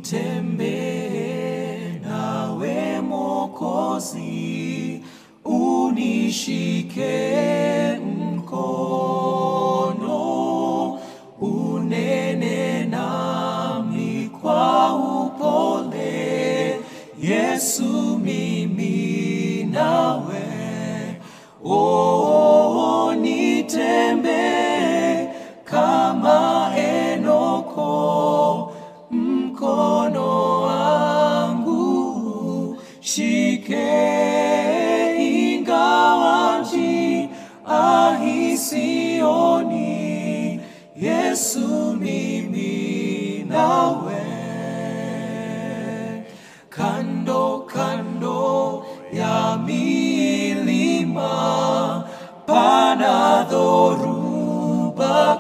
nitembee nawe Mwokozi, unishike mkono, unene nami kwa upole, Yesu mimi nawe, oh, nitembee kama Enoko, mkono wangu shike, ingawa njia ahisioni, Yesu mimi nawe kando kando ya milima pana dhoruba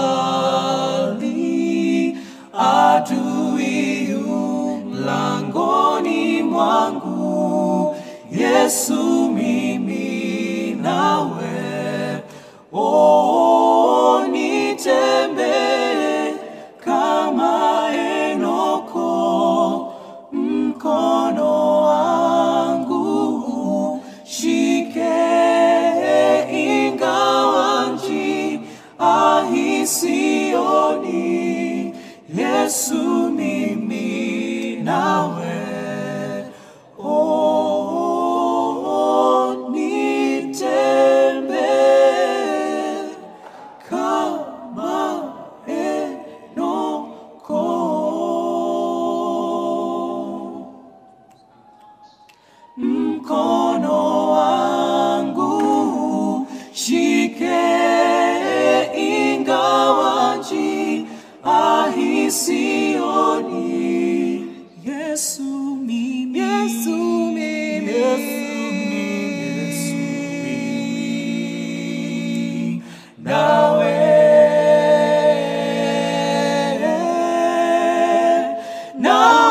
kali, adui yu mlangoni mwangu, Yesu mimi nawe, oh, nitembee kama Enoko, mkono wangu shike, ingawa njia ahisioni, Yesu mimi nawe, oh, nitembee kama Enoko mkono wangu shike, ingawa njia ahisioni, Yesu mimi, Yesu mimi, Yesu mimi, nawe, nawe